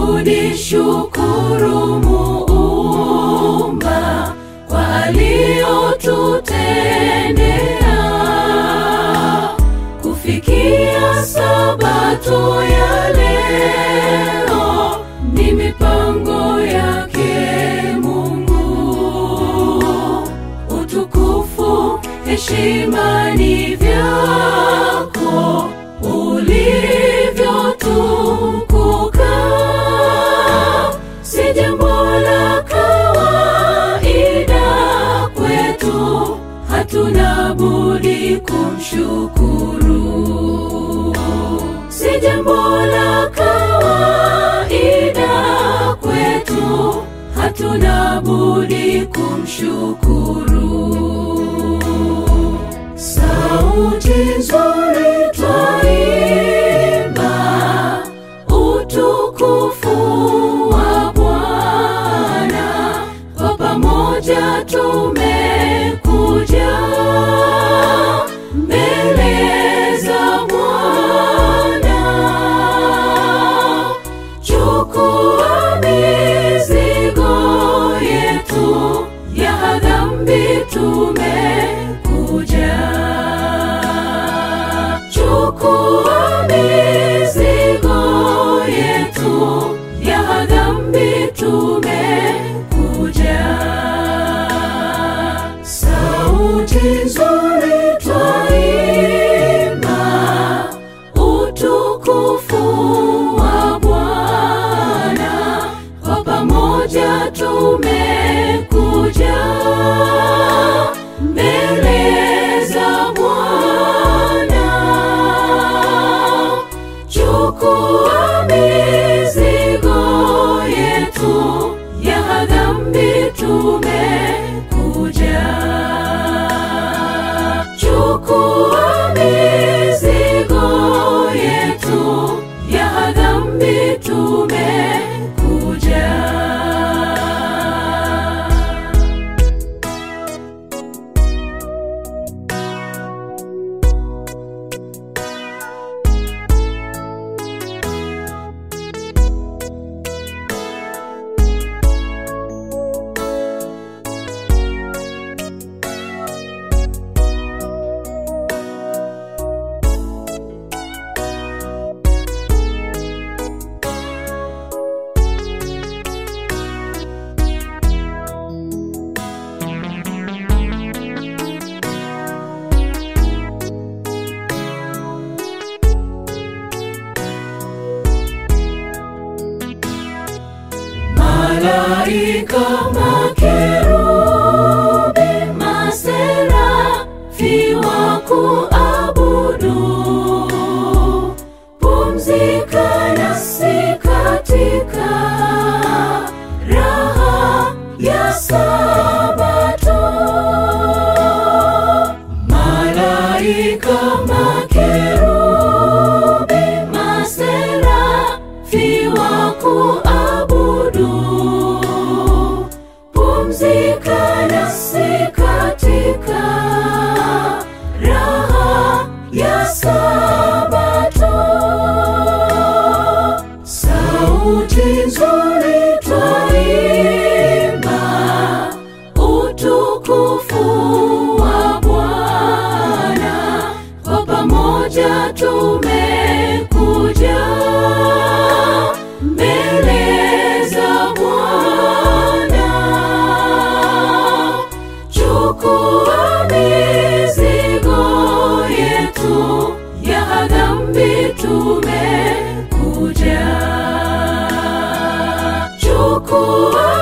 budi shukuru Muumba kwa aliyotutendea kufikia sabato ya leo ni mipango yake Mungu. Utukufu, heshima ni vyako ulivyotukuka, si jambo la kawaida kwetu, hatuna budi kumshukuru. Si jambo la kawaida kwetu, hatuna budi kumshukuru. Sauti nzuri twaimba utukufu wa Bwana, kwa pamoja tumekuja mbele za Bwana. Chukua mizigo yetu ya dhambi tumekuja. Chukua mizigo yetu ya dhambi tumekuja. Sauti nzuri twaimba utukufu wa Bwana, kwa pamoja tumekuja mbele za Bwana. Chukua mizigo yetu ya dhambi tumekuja. Chukua mizigo yetu ya dhambi tumekuja. Malaika makerubi maserafi wa kuabudu, pumzika nasi katika raha ya Sabato. Malaika makerubi maserafi wa kuabudu, pumzika nasi katika raha ya Sabato. Sauti nzuri twaimba utukufu wa Bwana, kwa pamoja tumekuja mbele za Bwana. Chukua mizigo yetu ya dhambi tumekuja. Chukua